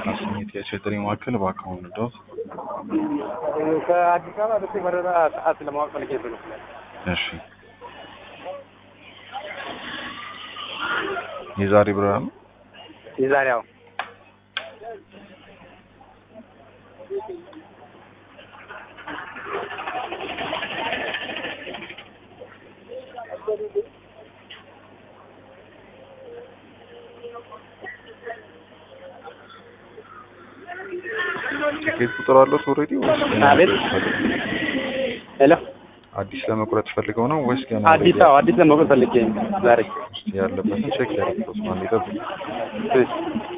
ካስሜት የቸትሪ ማዕከል በአካውንት ዶ ከአዲስ አበባ ደሴ በረራ ሰዓት ለማወቅ ፈልጌ ነው። እሺ የዛሬ በረራ ነው። የዛሬው ቲኬት ቁጥር አለው ኦልሬዲ ወይስ ገና አቤት። መቁረጥ ፈልገው? ሄሎ አዲስ ለመቁረጥ ፈልገው ነው ወይስ ገና አዲስ አበባ አዲስ ለማወቅ ፈልጌ ዛሬ ውስጥ ያለበትን ቼክ ያደርጉት ማለት ነው። እሺ